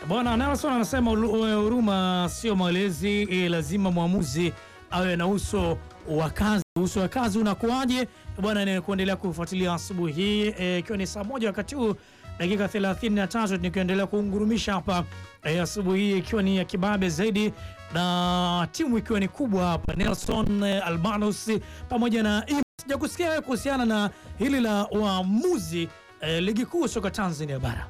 Bwana Nelson anasema ulu- huruma sio malezi, eh, lazima mwamuzi awe na uso wa kazi. Uso wa kazi unakuwaje bwana? Ni kuendelea kufuatilia asubuhi hii eh, ikiwa ni saa moja wakati huu dakika 33 nikiendelea kuungurumisha hapa eh, asubuhi hii ikiwa ni ya kibabe zaidi na timu ikiwa ni kubwa hapa, Nelson eh, Albanus pamoja na Im- sijakusikia wewe kuhusiana na hili la waamuzi eh, ligi kuu soka Tanzania bara.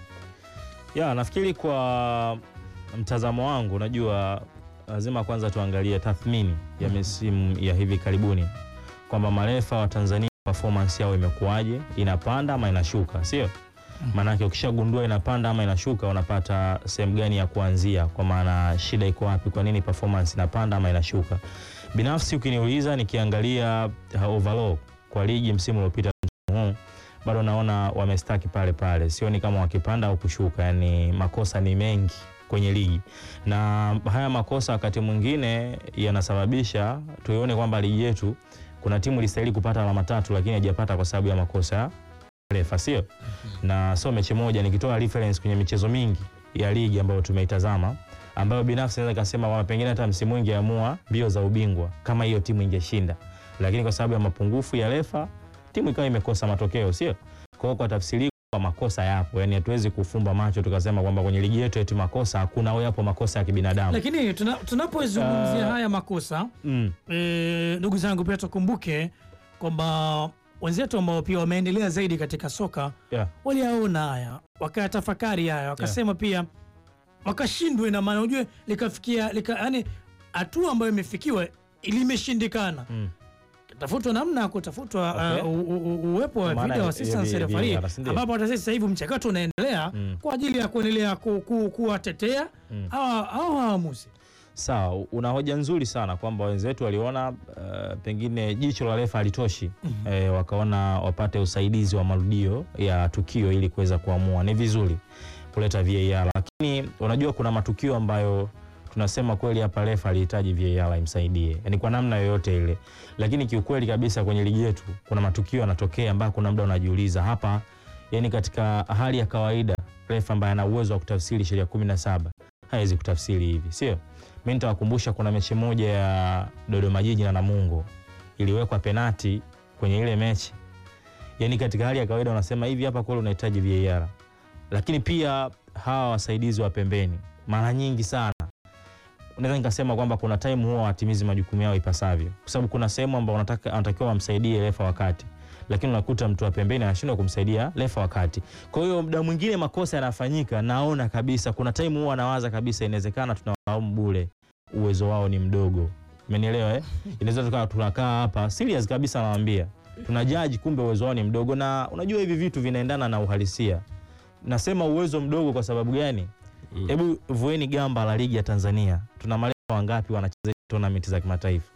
Ya, nafikiri kwa mtazamo wangu, unajua lazima kwanza tuangalie tathmini ya misimu ya hivi karibuni kwamba marefa wa Tanzania performance yao imekuwaje, inapanda ama inashuka, sio? Maanake ukishagundua inapanda ama inashuka, unapata sehemu gani ya kuanzia, kwa maana shida iko wapi, kwa nini performance inapanda ama inashuka. Binafsi ukiniuliza, nikiangalia uh, overall kwa ligi msimu uliopita msimu huu bado naona wamestaki pale pale, sioni kama wakipanda au kushuka. Yani makosa ni mengi kwenye ligi, na haya makosa wakati mwingine yanasababisha tuione kwamba ligi yetu kuna timu ilistahili kupata alama tatu, lakini haijapata kwa sababu ya makosa ya refa, sio na sio mechi moja. Nikitoa reference kwenye michezo mingi ya ligi ambayo tumeitazama, ambayo binafsi naweza kusema kwamba pengine hata msimu ingeamua mbio za ubingwa kama hiyo timu ingeshinda, lakini kwa sababu ya mapungufu ya refa timu ikawa imekosa matokeo, sio? Kwa hiyo kwa tafsiri kwa makosa yapo, yani hatuwezi kufumba macho tukasema kwamba kwenye ligi yetu eti makosa hakuna, au yapo makosa ya kibinadamu. Lakini tuna- tunapozungumzia Uh, haya makosa Mm, eh, ndugu zangu, pia tukumbuke kwamba wenzetu ambao pia wameendelea zaidi katika soka yeah. waliyaona haya wakayatafakari haya wakasema pia wakashindwe, na maana ujue likafikia lika, yani hatua ambayo imefikiwa limeshindikana, Mm. tafutwa namna ya kutafutwa Okay. uh, u- u- uwepo wa Kwa maana video ya- assistance ya- ya- referee, ya- ya- ambapo hata sasa hivi mchakato unaendelea Mm. kwa ajili ya kuendelea ku, ku, kuwatetea Mm. hawa hawa waamuzi. Sawa, una hoja nzuri sana kwamba wenzetu waliona uh, pengine jicho la refa halitoshi eh, wakaona wapate usaidizi wa marudio ya tukio ili kuweza kuamua. Ni vizuri kuleta VAR, lakini unajua kuna matukio ambayo tunasema kweli hapa refa alihitaji VAR imsaidie, yani kwa namna yoyote ile, lakini kiukweli kabisa kwenye ligi yetu kuna matukio yanatokea ambayo kuna muda unajiuliza hapa, yani katika hali ya kawaida refa ambaye ana uwezo wa kutafsiri sheria 17 hawezi kutafsiri hivi, sio? Mi nitawakumbusha kuna mechi moja ya Dodoma Jiji na Namungo iliwekwa penati kwenye ile mechi, yaani katika hali ya kawaida unasema hivi, hapa kweli unahitaji VAR, lakini pia hawa wasaidizi wa pembeni mara nyingi sana naweza nikasema kwamba kuna time huwa watimizi majukumu yao ipasavyo, kwa sababu kuna sehemu ambao wanataka wanatakiwa wamsaidie refa wakati, lakini unakuta mtu wa pembeni anashindwa kumsaidia refa wakati. Kwa hiyo muda mwingine makosa yanafanyika, naona kabisa kuna time huwa anawaza kabisa, inawezekana tunawalaumu bure, uwezo wao ni mdogo. Umenielewa eh? Inaweza tukawa tunakaa hapa serious kabisa, nawaambia tuna judge, kumbe uwezo wao ni mdogo, na unajua hivi vitu vinaendana na uhalisia. Nasema uwezo mdogo kwa sababu gani? Hebu vueni gamba la ligi ya Tanzania, tuna marefa wangapi wanacheza tournament za kimataifa?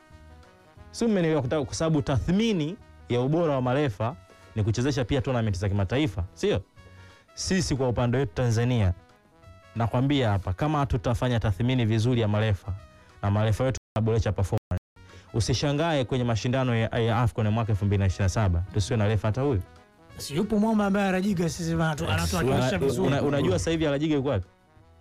Si mmenielewa? Kutaka- Kwa sababu tathmini ya ubora wa marefa ni kuchezesha pia tournament za kimataifa, sio? Sisi kwa upande wetu Tanzania, nakwambia hapa, kama tutafanya tathmini vizuri ya marefa na marefa wetu wanaboresha performance, usishangae kwenye mashindano ya, ya AFCON ya mwaka 2027 tusiwe na refa hata huyu. Si yupo mwamba ambaye anajiga sisi anatu- anatuwakilisha Una- vizuri. una- unajua sasa hivi Alajiga yuko wapi?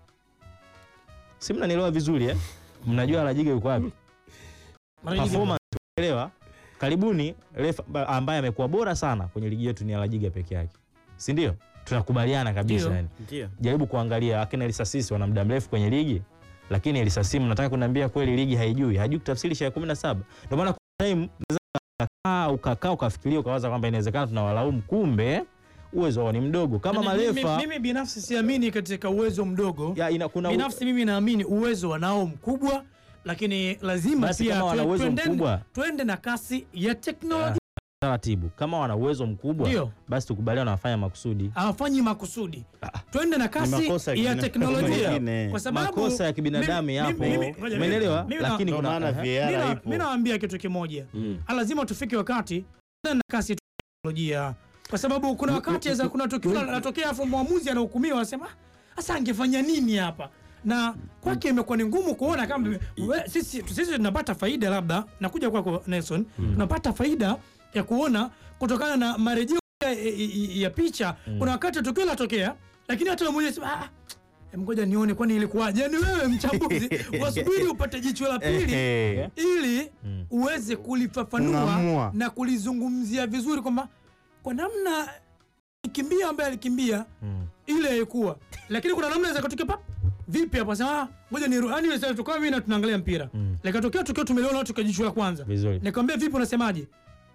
Si mnanielewa vizuri eh? Mnajua Alajiga yuko wapi? Mara nyingi- Performance unaelewa? Karibuni refa ba- ambaye amekuwa bora sana kwenye ligi yetu ni Alajiga peke yake. Si ndio? Tunakubaliana kabisa Ndio. yani. Ndio. Jaribu kuangalia akina Elisasisi wana muda mrefu kwenye ligi, lakini Elisasisi mnataka kuniambia kweli ligi haijui, hajui kutafsiri sheria 17. Ndio maana kuna time unaweza ukakaa ukakaa ukafikiria ukawaza kwamba inawezekana tunawalaumu, kumbe uwezo wao ni mdogo kama Yaani mimi- marefa Mimi binafsi siamini katika uwezo mdogo. ya ina, kuna Binafsi mimi naamini uwezo wanao mkubwa, lakini lazima Basi pia kama wana tue- uwezo tuendeni- mkubwa. tuende na kasi ya teknolojia. taratibu kama wana uwezo mkubwa Ndio. basi tukubaliana wanafanya makusudi. hawafanyi makusudi, twende na kasi makosa ya ya kibina- teknolojia, mengine. kwa sababu Makosa ya kibinadamu mimi- yapo, mimi- ngoja, mimi- umeelewa? mimi na- Lakini Ndio kuna maana Aha. VAR Mimi na- ipo. mimi nawaambia kitu kimoja, lazima tufike wakati twende na kasi ya teknolojia, kwa sababu kuna wakati za kuna tukio linatokea, afu mwamuzi anahukumiwa, anasema sasa angefanya nini hapa na kwake imekuwa ni ngumu kuona kama we, sisi, sisi tunapata faida labda, nakuja kwako Nelson, tunapata faida ya kuona kutokana na marejeo ya, ya, ya picha. Kuna wakati tukio linatokea, lakini hata wewe mwenyewe sema, ah, Em, ngoja nione kwani ilikuwaje. Yaani wewe mchambuzi wasubiri upate jicho la pili Ehe. ili Mm. uweze kulifafanua Kung'amua. na kulizungumzia vizuri kwamba kwa namna kimbia ambaye alikimbia Mm. ile ilikuwa, lakini kuna namna za kutokea pa vipi hapo sema ah, ngoja ni yani sasa tukao mimi na tunaangalia mpira Mm. likatokea tukio tumeliona tukio jicho la kwanza Vizuri. nikamwambia vipi unasemaje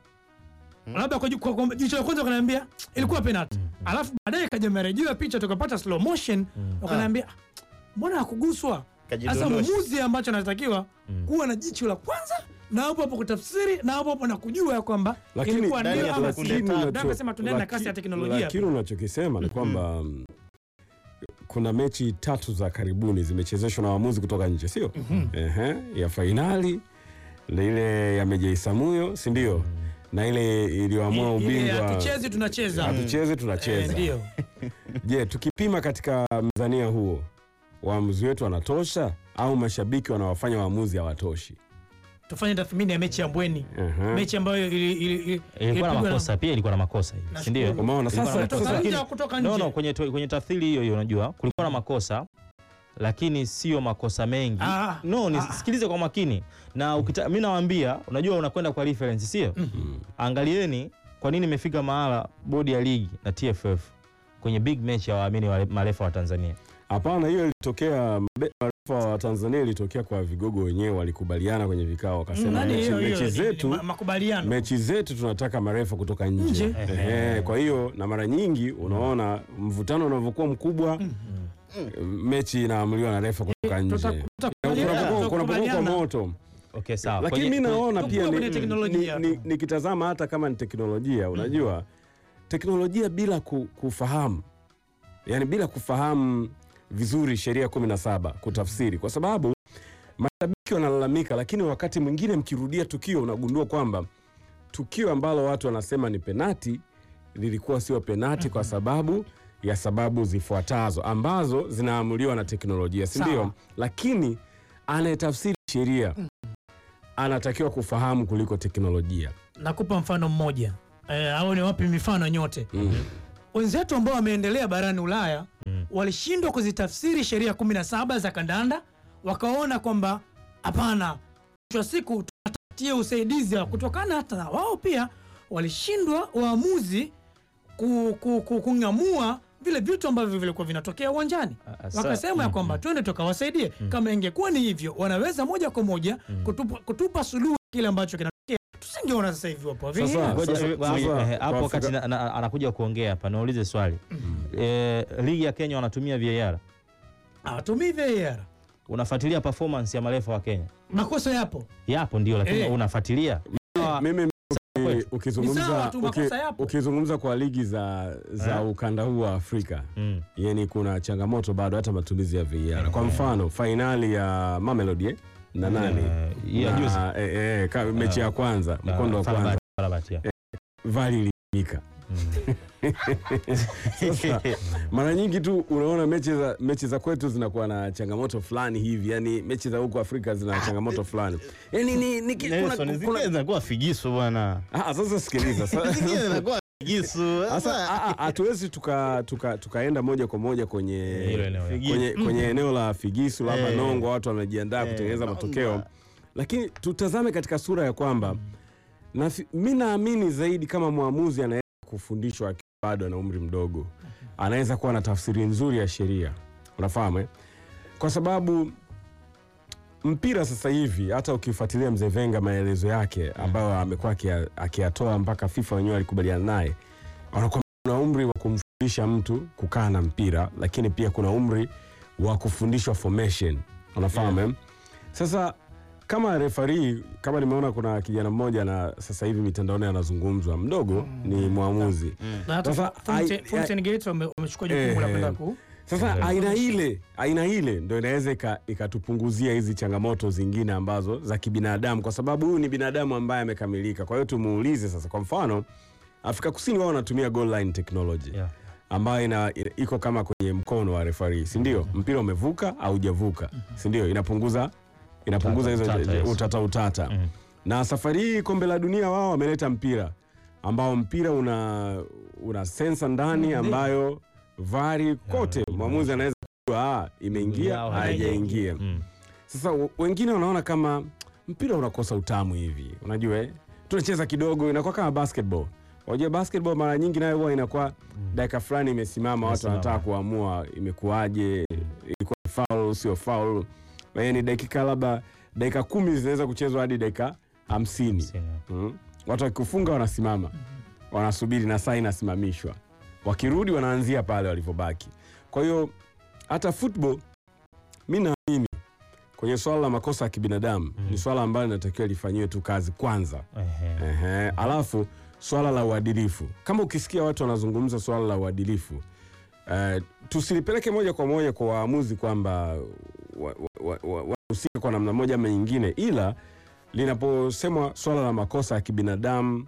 labda kwa, kwa, kwa jicho la kwanza wakaniambia ilikuwa penalty alafu baadaye kaja marejeo picha tukapata slow motion wakaniambia "Ah, mbona hakuguswa sasa Kajidondosha. mwamuzi ambacho anatakiwa Mm. kuwa na jicho la kwanza na hapo hapo kutafsiri na hapo hapo na kujua ya kwamba Lakini- ilikuwa ndani ndio ya ama sekunde si. tatu. Ndio akasema tunaenda na kasi ya Laki- teknolojia Lakini unachokisema ni kwamba mm, kuna mechi tatu za karibuni zimechezeshwa na waamuzi kutoka nje, sio? Ehe, ya fainali na ile ya Meja Isamuyo, si ndio? Na ile iliyoamua Ile ubingwa hatuchezi tunacheza hatucheze Eh, tunacheza. ndio Je, tukipima katika mzania huo, waamuzi wetu wanatosha au mashabiki wanawafanya waamuzi hawatoshi? tufanye tathmini ya mechi ya Mbweni Ehe. mechi ambayo ili- ili- ili- ilikuwa na ilipigwa na- makosa pia ilikuwa na makosa hii, si ndio? Nashukuru. Umeona Ilikuwa na sasa, makosa, sasa Kutoka nje lakini- au kutoka No, nje no, kwenye, kwenye tafsiri hiyo hiyo unajua kulikuwa na makosa lakini sio makosa mengi. Ah, no, ni, ah. sikilize kwa makini na ukita, mi nawaambia, unajua unakwenda kwa reference sio? Angalieni kwa nini imefika mahala bodi ya ligi na TFF kwenye big match ya waamini wa marefa wa Tanzania. Hapana, hiyo ilitokea mbe- marefa wa Tanzania ilitokea kwa vigogo wenyewe, walikubaliana kwenye vikao, wakasema nani mechi, hiyo hiyo mechi ni- zetu ni ma- makubaliano mechi zetu tunataka marefa kutoka nje. Nje. Ehe, kwa hiyo na mara nyingi unaona mvutano unavyokuwa mkubwa, mechi inaamuliwa na refa kutoka nje. Tuta- tutakubaliana, Kunapokuwa kunapokuwa kwa tutakubaliana. moto Okay, sawa. lakini Kwenye- mi naona Tukuwe pia kwenye ni- teknolojia ni- ni- tu. nikitazama hata kama ni teknolojia unajua teknolojia bila ku, kufahamu yani bila kufahamu vizuri sheria kumi na saba kutafsiri kwa sababu mashabiki wanalalamika lakini wakati mwingine mkirudia tukio unagundua kwamba tukio ambalo watu wanasema ni penati lilikuwa sio penati kwa sababu ya sababu zifuatazo ambazo zinaamuliwa na teknolojia si ndio Sawa. lakini anayetafsiri sheria anatakiwa kufahamu kuliko teknolojia nakupa mfano mmoja eh, au ni wapi mifano nyote mm. wenzetu ambao wameendelea barani Ulaya Mm. walishindwa kuzitafsiri sheria 17 za kandanda, wakaona kwamba hapana, mwisho wa siku tutatie usaidizi wa kutokana, hata na wao pia walishindwa waamuzi ku, ku, ku, kung'amua vile vitu ambavyo vilikuwa vinatokea uwanjani Ah, ah, sa- wakasema ya mm, kwamba mm. twende tukawasaidie. Kama ingekuwa ni hivyo, wanaweza moja kwa moja kutupa, kutupa suluhu kile ambacho kinatokea, tusingeona sasa hivi wapo Sasa- vile. Ngoja, Sasa- eh, sasa- eh, hapo kwa wakati Afrika- na- na- anakuja kuongea hapa, naulize swali eh, ligi ya Kenya wanatumia VAR. Hawatumii VAR, Unafuatilia performance ya marefa wa Kenya? makosa yapo Yapo ndio, lakini Eh. unafuatilia mimi uki- kwetu. Ni ukizungumza sawa tu, uki- makosa yapo. ukizungumza kwa ligi za, za Eh. ukanda huu wa Afrika mm. yani kuna changamoto bado hata matumizi ya VAR. Kwa mfano fainali ya Mamelodi eh, na nani Eh, ya Na, juzi. eh, eh, ka- mechi ya kwanza mkondo wa kwanza Farabat, Farabat, yeah. vali iliika. Mm. Sasa mara nyingi tu unaona mechi za, mechi za kwetu zinakuwa na changamoto fulani hivi, yani mechi za huko Afrika zina changamoto fulani yani ni, ni, ki- kuna, Nelson, kuna, zingine zinakuwa figisu bwana, Ah, sasa sikiliza sa- zingine zinakuwa figisu. sasa Sasa ah, ah, hatuwezi tuka, tuka, tukaenda moja kwa moja kwenye Hilo eneo, yeah. Figisu. kwenye, kwenye eneo la figisu labda Eh. nongo watu wamejiandaa Eh, kutengeneza Nongwa. matokeo lakini tutazame katika sura ya kwamba na mi naamini zaidi kama mwamuzi anaweza kufundishwa akiwa bado ana umri mdogo anaweza kuwa na tafsiri nzuri ya sheria unafahamu eh? kwa sababu mpira sasa hivi hata ukifuatilia mzee Venga maelezo yake ambayo amekuwa akia- akiyatoa mpaka FIFA wenyewe alikubaliana naye wanakuwa kuna umri wa kumfundisha mtu kukaa na mpira lakini pia kuna umri wa kufundishwa formation unafahamu eh? sasa kama refari kama nimeona kuna kijana mmoja na sasa hivi mitandaoni anazungumzwa mdogo ni mwamuzi Na hata Sasa, Fountain- ai- Fountain Gate wame- wamechukua jukumu la Eh, kwenda ku sasa Ndio. aina ile aina ile ndo inaweza ika- ikatupunguzia hizi changamoto zingine ambazo za kibinadamu kwa sababu huyu ni binadamu ambaye amekamilika kwa hiyo tumuulize sasa kwa mfano afrika kusini wao wanatumia goal line technology Yeah. ambayo ina, ina- iko kama kwenye mkono wa refari sindio mpira umevuka au hujavuka sindio inapunguza inapunguza hizo Utata, yes. utata utata Mm. na safari hii kombe la dunia wao wameleta mpira ambao mpira una una sensa ndani ambayo vari kote mwamuzi anaweza ah, imeingia au haijaingia. Mm. Sasa w- wengine wanaona kama mpira unakosa utamu hivi, unajua eh? tunacheza kidogo, inakuwa kama basketball. Unajua basketball mara nyingi nayo huwa inakuwa dakika fulani imesimama, watu Imesimama. wanataka kuamua imekuwaje, ilikuwa foul sio foul, yaani dakika labda dakika kumi zinaweza kuchezwa hadi dakika hamsini. Sina. Mm. Watu wakikufunga wanasimama, wanasubiri na saa inasimamishwa, wakirudi wanaanzia pale walivyobaki. Kwa hiyo hata football mi naamini kwenye swala la makosa ya kibinadamu ni swala ambalo linatakiwa lifanyiwe tu kazi kwanza. Ehe. Ehe. Alafu swala la uadilifu, kama ukisikia watu wanazungumza swala la uadilifu eh, tusilipeleke moja kwa moja kwa waamuzi kwamba wahusika wa, wa, wa, wahusika kwa namna moja ama nyingine, ila linaposemwa swala la makosa ya kibinadamu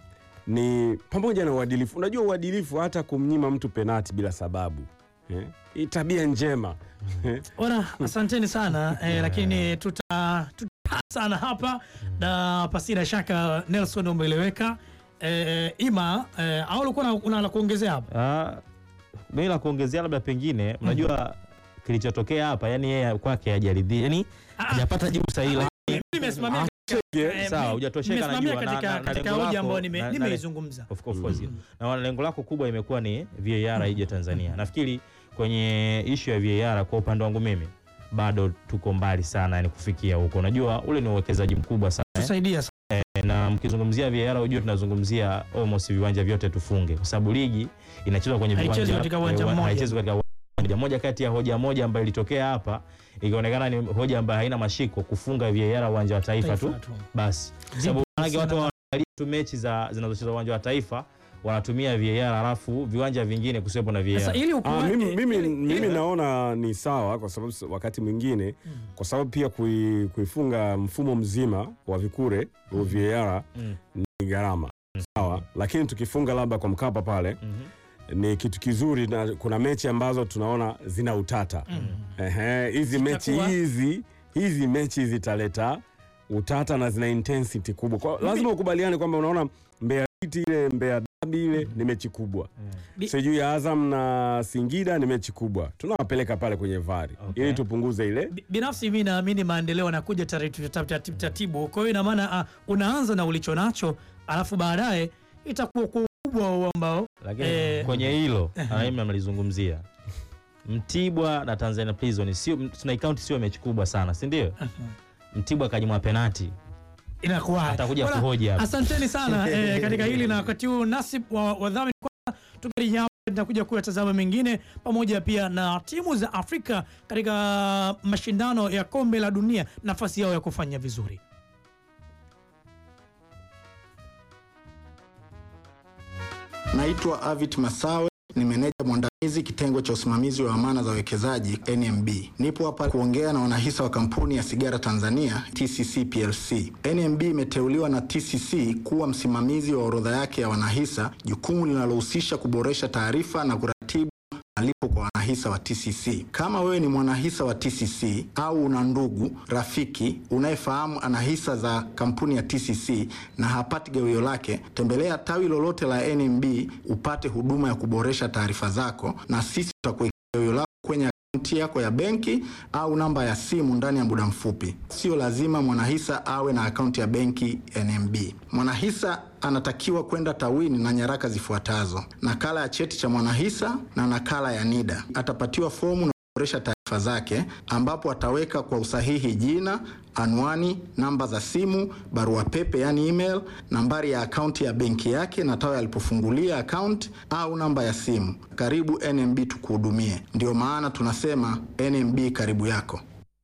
ni pamoja na uadilifu. Unajua uadilifu, hata kumnyima mtu penati bila sababu eh, hii tabia njema Bwana, asanteni sana eh, lakini tuta tuta sana hapa na pasina shaka Nelson umeeleweka. Eh, Ima eh, au ulikuwa na- una la kuongezea hapa? Ah, mimi la kuongezea labda pengine unajua kilichotokea hapa yani yeye kwake hajaridhia yani Ah, hajapata jibu sahihi lakini mimi nimesimamia Yeah. eh, sawa, mi- hujatosheka na nimesimamia jua, na- katika, na- na katika lengo hoja lako, ambayo na- nime- na- nimeizungumza. Of course, of course. Na lengo lako kubwa imekuwa ni VAR ije Tanzania. Nafikiri kwenye ishu ya VAR kwa upande wangu mimi bado tuko mbali sana yani kufikia huko. Unajua ule ni uwekezaji mkubwa sana eh? Tusaidia sana. na mkizungumzia VAR unajua tunazungumzia almost viwanja vyote tufunge kwa sababu ligi inachezwa kwenye Haichezwi viwanja katika uwanja eh, mmoja. haichezwi katika uwanja mmoja. Moja kati ya hoja moja ambayo ilitokea hapa ikionekana ni hoja ambayo haina mashiko kufunga VAR uwanja wa taifa tu Taifa tu. basi sababu maanake watu sana. wanaangalia tu mechi za zinazochezwa uwanja wa taifa wanatumia VAR alafu viwanja vingine kusiwepo na Sasa VAR. ili Ah, ukuwa- mimi, eh, mimi, ili- mimi ili- naona ni sawa kwa sababu s- wakati mwingine kwa sababu pia kui, kuifunga mfumo mzima wa vikure wa VAR Mm. ni gharama sawa, lakini tukifunga labda kwa Mkapa pale Mhm. ni kitu kizuri, na kuna mechi ambazo tunaona zina utata Ehe, hizi mechi Zitakuwa- hizi hizi mechi zitaleta utata na zina intensity kubwa kwa, lazima ukubaliane kwamba unaona Mbeya City ile Mbeya Dabi ile ni mechi kubwa Bi- sijui ya Azam na Singida ni mechi kubwa, tunawapeleka pale kwenye vari Okay. ili tupunguze ile Bi- binafsi mi naamini maendeleo yanakuja taratibu taratibu taratibu. Kwa hiyo ina maana ah, unaanza na ulicho nacho alafu baadaye itakuwa kwa ukubwa huo ambao Lakini Eh. kwenye hilo na mimi mnalizungumzia Mtibwa na Tanzania Prison sio tunaikaunti sio mechi kubwa sana, si ndio? Mtibwa akanyimwa penati inakuwa atakuja Bwana, kuhoji hapa. Asanteni sana eh, katika hili na wakati huu nasib wa wadhamini kwanza, tukirejea hapa tunakuja kuyatazama mengine pamoja pia na timu za Afrika katika mashindano ya kombe la dunia, nafasi yao ya kufanya vizuri. Naitwa Avit Masawe, ni meneja mwandamizi kitengo cha usimamizi wa amana za wawekezaji NMB. Nipo hapa kuongea na wanahisa wa kampuni ya sigara Tanzania TCC PLC. NMB imeteuliwa na TCC kuwa msimamizi wa orodha yake ya wanahisa, jukumu linalohusisha kuboresha taarifa na kuratibu malipo kwa wanahisa wa TCC. Kama wewe ni mwanahisa wa TCC au una ndugu rafiki unayefahamu ana hisa za kampuni ya TCC na hapati gawio lake, tembelea tawi lolote la NMB upate huduma ya kuboresha taarifa zako, na sisi tutakuwekea gawio lako kwenye akaunti yako ya benki au namba ya simu ndani ya muda mfupi. Sio lazima mwanahisa awe na akaunti ya benki NMB. Mwanahisa anatakiwa kwenda tawini na nyaraka zifuatazo: nakala ya cheti cha mwanahisa na nakala ya NIDA. Atapatiwa fomu na kuboresha taarifa zake, ambapo ataweka kwa usahihi jina, anwani, namba za simu, barua pepe yani email, nambari ya akaunti ya benki yake na tawi alipofungulia akaunti au namba ya simu. Karibu NMB tukuhudumie. Ndiyo maana tunasema NMB karibu yako.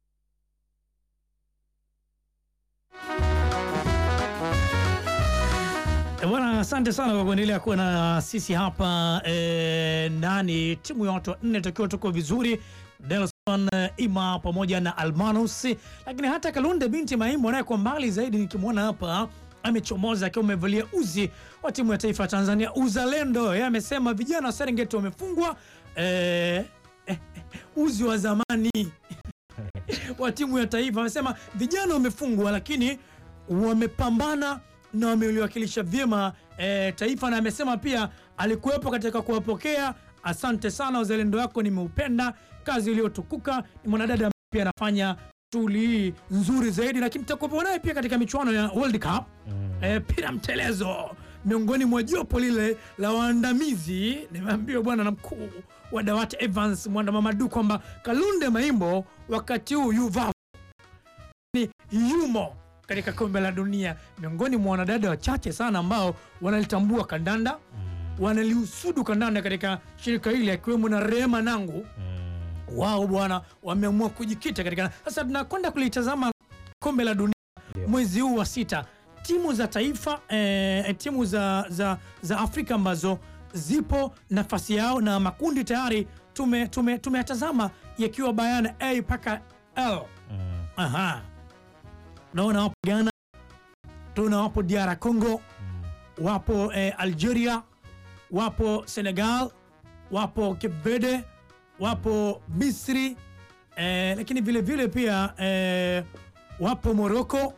Eh, Bwana, asante sana kwa kuendelea kuwa na sisi hapa eh, ndani. Timu ya watu wanne tukiwa tuko vizuri, Nelson eh, Ima pamoja na Almanus, lakini hata Kalunde binti Maimbo naye kwa mbali zaidi nikimwona hapa amechomoza akiwa amevalia uzi wa timu ya taifa ya Tanzania Uzalendo. Yeye amesema vijana wa Serengeti wamefungwa eh, eh, uzi wa zamani wa timu ya taifa. Amesema vijana wamefungwa, lakini wamepambana na wameliwakilisha vyema eh, taifa, na amesema pia alikuwepo katika kuwapokea asante sana, uzalendo wako nimeupenda, kazi iliyotukuka. Ni mwanadada ambaye pia anafanya shughuli hii nzuri zaidi, lakini tutakuwa naye pia katika michuano ya World Cup eh, pira mtelezo miongoni mwa jopo lile la waandamizi. Nimeambiwa bwana na mkuu wa dawati Evans Mwanda Mamadu kwamba Kalunde Maimbo wakati huu yuva ni yumo katika kombe la dunia, miongoni mwa wanadada wachache sana ambao wanalitambua kandanda, wanaliusudu kandanda katika shirika hili, akiwemo na Rehema Nangu wao bwana wameamua kujikita katika. Sasa tunakwenda kulitazama kombe la dunia Ndio. mwezi huu wa sita, timu za taifa eh, timu za, za, za Afrika ambazo zipo nafasi yao na makundi tayari tume tume tumeyatazama yakiwa bayana A mpaka L. Mm. Aha, naona wapo Ghana, tuna wapo DR Congo, wapo eh, Algeria, wapo Senegal, wapo Cape Verde, wapo Misri eh, lakini vile vile pia eh, wapo Morocco,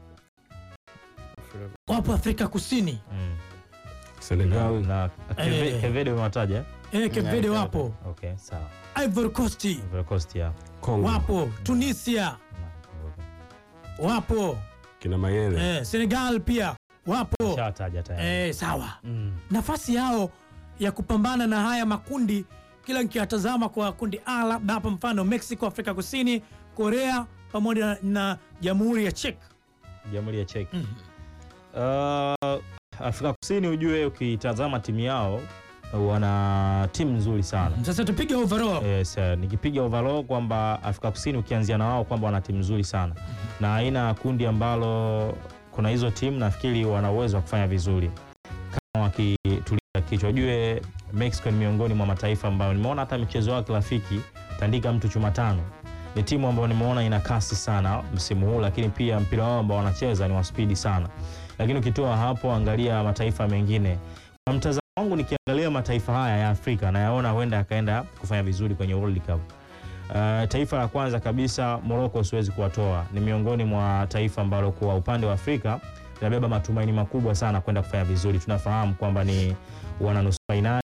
wapo Afrika Kusini Mm. Senegal na Keve- Eh. Kevede umewataja eh, Cape Verde wapo, okay sawa Ivory Coast Ivory Coast ya Kongo wapo, Tunisia Na- okay. wapo kina Mayele eh, Senegal pia wapo Shawataja tayari eh, sawa Mm. nafasi yao ya kupambana na haya makundi, kila nikiyatazama kwa kundi A, labda hapa mfano Mexico, Afrika Kusini, Korea pamoja na Jamhuri ya Czech. Jamhuri ya Czech. Uh, Afrika Kusini ujue, ukitazama timu yao wana timu nzuri sana. Sasa tupige overall. Yes, eh, nikipiga overall kwamba Afrika Kusini ukianzia na wao kwamba wana timu nzuri sana na aina ya kundi ambalo kuna hizo timu nafikiri wana uwezo wa kufanya vizuri kama wakitulia kichwa. Ujue Mexico ni miongoni mwa mataifa ambayo nimeona hata michezo yao kirafiki tandika mtu chuma tano. Ni timu ambayo nimeona ina kasi sana msimu huu, lakini pia mpira wao ambao wanacheza ni wa spidi sana. Lakini ukitoa hapo, angalia mataifa mengine. Kwa mtazamo wangu, nikiangalia mataifa haya ya Afrika nayaona huenda yakaenda kufanya vizuri kwenye World Cup. Uh, taifa la kwanza kabisa Morocco siwezi kuwatoa, ni miongoni mwa taifa ambalo kwa upande wa Afrika linabeba matumaini makubwa sana kwenda kufanya vizuri. Tunafahamu kwamba ni wana nusu fainali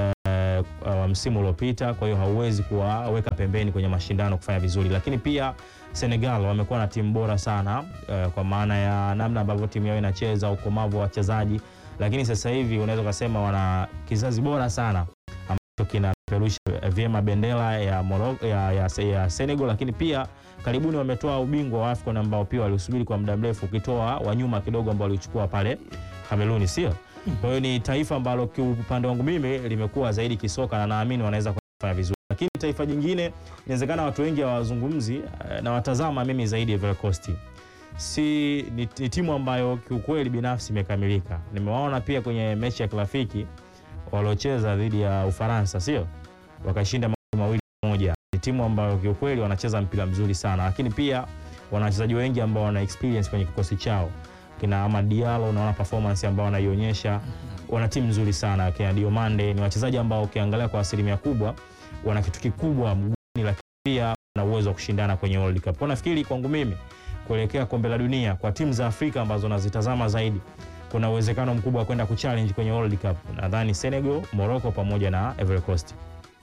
uh, uh, msimu uliopita, kwa hiyo hauwezi kuwaweka pembeni kwenye mashindano kufanya vizuri, lakini pia Senegal wamekuwa na timu bora sana uh, kwa maana ya namna ambavyo timu yao inacheza, ukomavu wa wachezaji, lakini sasa hivi unaweza ukasema wana kizazi bora sana ambacho kinapeperusha vyema bendera ya, Morocco, ya, ya, ya Senegal, lakini pia karibuni wametoa ubingwa wa AFCON ambao pia waliusubiri kwa muda mrefu, ukitoa wa nyuma kidogo ambao walichukua pale Kameruni, sio? Kwa hiyo ni taifa ambalo kiupande wangu mimi limekuwa zaidi kisoka na naamini wanaweza kufanya vizuri, lakini taifa jingine inawezekana watu wengi hawazungumzi eh, na watazama mimi zaidi Ivory Coast. Si ni, ni timu ambayo kiukweli binafsi imekamilika. Nimewaona pia kwenye mechi ya kirafiki waliocheza dhidi ya Ufaransa, sio? Wakashinda magoli mawili moja. Ni timu ambayo kiukweli wanacheza mpira mzuri sana, lakini pia wana wachezaji wengi ambao wana experience kwenye kikosi chao kina Amad Diallo, unaona performance ambao wanaionyesha. Wana timu nzuri sana kina Diomande, ni wachezaji ambao ukiangalia kwa asilimia kubwa wana kitu kikubwa mguuni, lakini pia wana uwezo wa kushindana kwenye World Cup. Kwa nafikiri kwangu mimi kuelekea kombe la dunia kwa timu za Afrika ambazo nazitazama zaidi, kuna uwezekano mkubwa wa kwenda kuchallenge kwenye World Cup. Nadhani Senegal, Morocco pamoja na Ivory Coast.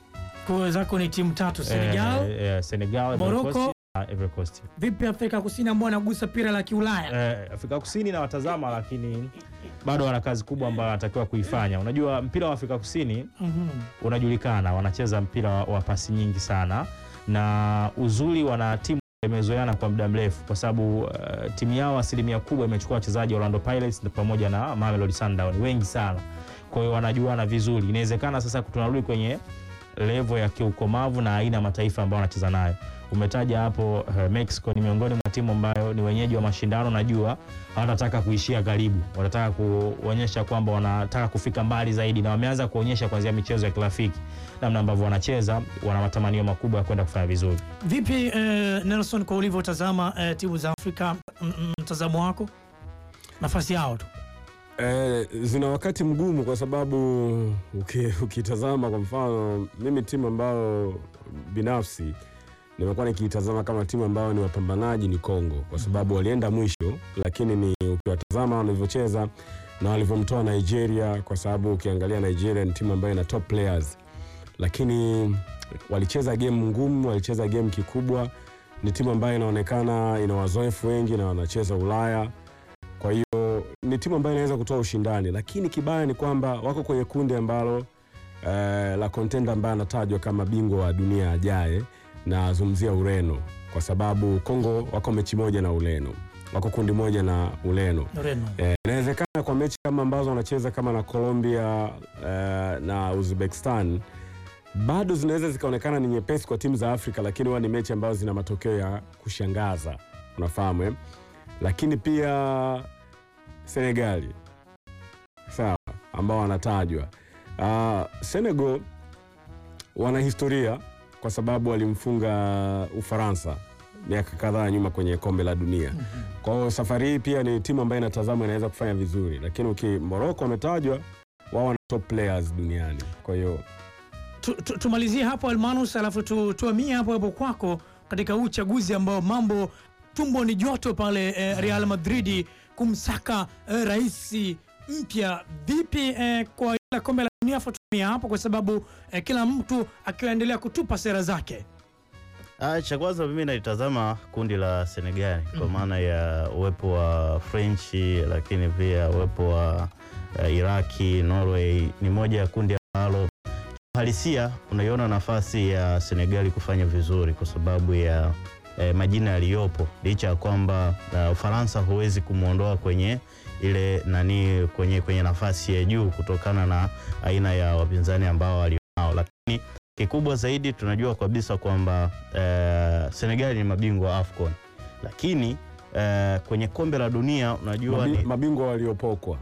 Kwa zako ni timu tatu Senegal, Eh, eh, Senegal, Ivory Morocco. Coast na Ivory Coast. vipi Afrika Kusini ambao wanagusa pira la Kiulaya? Eh, Afrika Kusini na watazama, lakini bado wana kazi kubwa ambayo wanatakiwa kuifanya. Unajua mpira wa Afrika Kusini Mhm. unajulikana, wanacheza mpira wa, wa pasi nyingi sana, na uzuri wana timu imezoeana kwa muda mrefu, kwa sababu uh, timu yao asilimia kubwa imechukua wachezaji wa Orlando Pirates na pamoja na Mamelodi Sundowns wengi sana, kwa hiyo wanajuana vizuri. Inawezekana sasa tunarudi kwenye level ya kiukomavu na aina ya mataifa ambayo wanacheza nayo. Umetaja hapo uh, Mexico ni miongoni mwa timu ambayo ni wenyeji wa mashindano. Najua hawatataka kuishia karibu, wanataka kuonyesha kwamba wanataka kufika mbali zaidi, na wameanza kuonyesha kuanzia michezo ya kirafiki namna ambavyo wanacheza, wana matamanio makubwa ya kwenda kufanya vizuri. Vipi eh, Nelson, kwa ulivyotazama eh, timu za Afrika, m- m- mtazamo wako nafasi yao tu Eh, zina wakati mgumu kwa sababu uki- ukitazama kwa mfano, mimi timu ambayo binafsi nimekuwa nikiitazama kama timu ambayo ni wapambanaji ni Kongo, kwa sababu walienda mwisho, lakini ni ukiwatazama walivyocheza na walivyomtoa Nigeria, kwa sababu ukiangalia Nigeria ni timu ambayo ina top players, lakini walicheza game ngumu, walicheza game kikubwa. Ni timu ambayo inaonekana ina wazoefu wengi na wanacheza Ulaya, kwa hiyo ni timu ambayo inaweza kutoa ushindani, lakini kibaya ni kwamba wako kwenye kundi ambalo eh, la kontenda ambaye anatajwa kama bingwa wa dunia ajaye, na zungumzia Ureno kwa sababu Kongo wako mechi moja na Ureno, wako kundi moja na Ureno. Ureno. Eh, inawezekana kwa mechi kama ambazo wanacheza kama na Colombia eh, na Uzbekistan bado zinaweza zikaonekana ni nyepesi kwa timu za Afrika, lakini huwa ni mechi ambazo zina matokeo ya kushangaza, unafahamu eh? Lakini pia Senegali sawa, ambao wanatajwa uh, Senegal wana historia kwa sababu walimfunga Ufaransa miaka kadhaa nyuma kwenye kombe la dunia. Kwa hiyo safari hii pia ni timu ambayo inatazamwa inaweza kufanya vizuri, lakini uki Morocco wametajwa wao wana top players duniani, kwa hiyo Tu- tu- tumalizie hapo Almanus, alafu tu- tuamie hapo hapo kwako katika huu uchaguzi ambao mambo tumbo ni joto pale eh, Real Madrid kumsaka eh, rais mpya. Vipi eh, kwa ile kombe la dunia? Afu tuamie hapo kwa sababu eh, kila mtu akiendelea kutupa sera zake. Ah, cha kwanza mimi nalitazama kundi la Senegal kwa maana ya uwepo wa French, lakini pia uwepo wa uh, Iraki, Norway ni moja ya kundi ambalo halisia unaiona nafasi ya Senegali kufanya vizuri kwa sababu ya eh, majina yaliyopo, licha ya kwamba uh, Ufaransa huwezi kumwondoa kwenye ile nani kwenye, kwenye nafasi ya juu kutokana na aina ya wapinzani ambao walionao, lakini kikubwa zaidi tunajua kabisa kwamba eh, Senegali ni mabingwa wa AFCON, lakini eh, kwenye kombe la dunia unajua mabi, ni mabingwa waliopokwa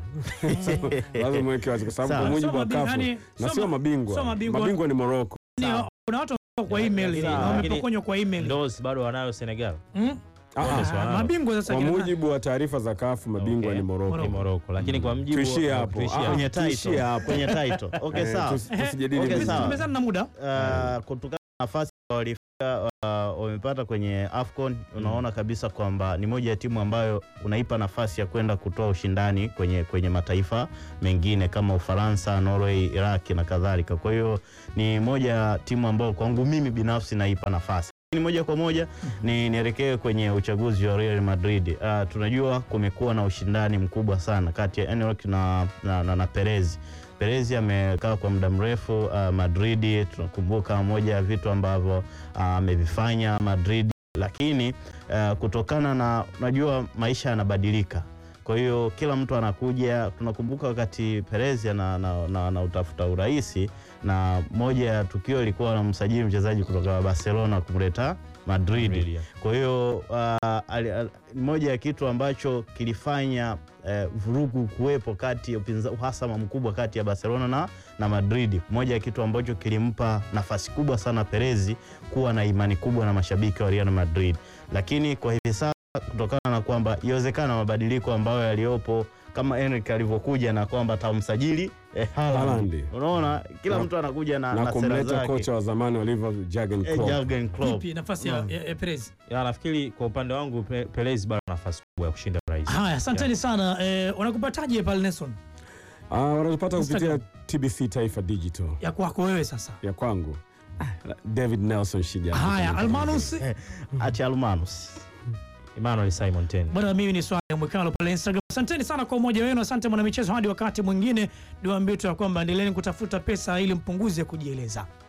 lazima mweke wazi, kwa sababu Sawa. kwa mujibu Sio wa mabi- kafu yani, na sio sio ma- mabingwa, sio mabingwa. mabingwa ni Morocco. Ni- Sawa. Kuna watu wamepokonywa kwa email, Sawa, wamepokonywa kwa email. Ndos bado wanayo Senegal Mm? Ah, Ndio, ah, sawa. Ah, Mabingwa sasa kwa kina- mujibu wa taarifa za kafu mabingwa Okay. ni Morocco. ni Morocco, lakini kwa mjibu Tuishie hapo. tuishie Ah, hapo. kwenye tuishie title, hapo. kwenye title. Okay, Eh, sawa. tusi- tusijadili Okay, mengine. sawa. tumezana na muda Uh, kutokana na nafasi walifika uh, wamepata kwenye AFCON, unaona kabisa kwamba ni moja ya timu ambayo unaipa nafasi ya kwenda kutoa ushindani kwenye, kwenye mataifa mengine kama Ufaransa, Norway, Iraq na kadhalika. Kwa hiyo ni moja ya timu ambayo kwangu mimi binafsi naipa nafasi ni moja kwa moja ni nielekee kwenye uchaguzi wa Real Madrid. Uh, tunajua kumekuwa na ushindani mkubwa sana kati ya Enrique na, na, na, na Perez. Perez amekaa kwa muda mrefu uh, Madrid. Tunakumbuka moja ya vitu ambavyo uh, amevifanya Madrid, lakini uh, kutokana na unajua maisha yanabadilika kwa hiyo kila mtu anakuja. Tunakumbuka wakati Perez ana na, na, na utafuta uraisi, na moja ya tukio ilikuwa anamsajili mchezaji kutoka Barcelona kumleta Madrid. Madrid, yeah. Kwa hiyo uh, ali- ali- moja ya kitu ambacho kilifanya eh, vurugu kuwepo kati ya upinza- uhasama mkubwa kati ya Barcelona na, na Madrid, moja ya kitu ambacho kilimpa nafasi kubwa sana Perezi kuwa na imani kubwa na mashabiki wa Real Madrid, lakini kwa hivi sasa kutokana na kwamba iwezekana mabadiliko ambayo yaliyopo kama Enrique alivyokuja na kwamba atamsajili eh, Haaland. Haaland. Unaona kila Na- mtu anakuja na, na na sera kumleta zake kocha wa zamani wa Liverpool Jurgen eh, Klopp. Jurgen Klopp. vipi nafasi ya, ya, ya Perez? Ya, nafikiri kwa upande wangu Pe- Perez bado ana nafasi kubwa ya kushinda urais. Haya, asanteni sana. Eh, wanakupataje pale Nelson? Ah, wanatupata kupitia Instagram. TBC Taifa Digital Ya kwako wewe sasa. ya kwangu David Nelson Shija. Haya, Almanus Acha Almanus. Emmanuel Simon Ten. bwana, mimi ni swali mwekalo pale Instagram. Asanteni sana kwa umoja wenu, asante mwanamichezo. Hadi wakati mwingine, niwaambie tu ya kwamba endeleeni kutafuta pesa ili mpunguze kujieleza.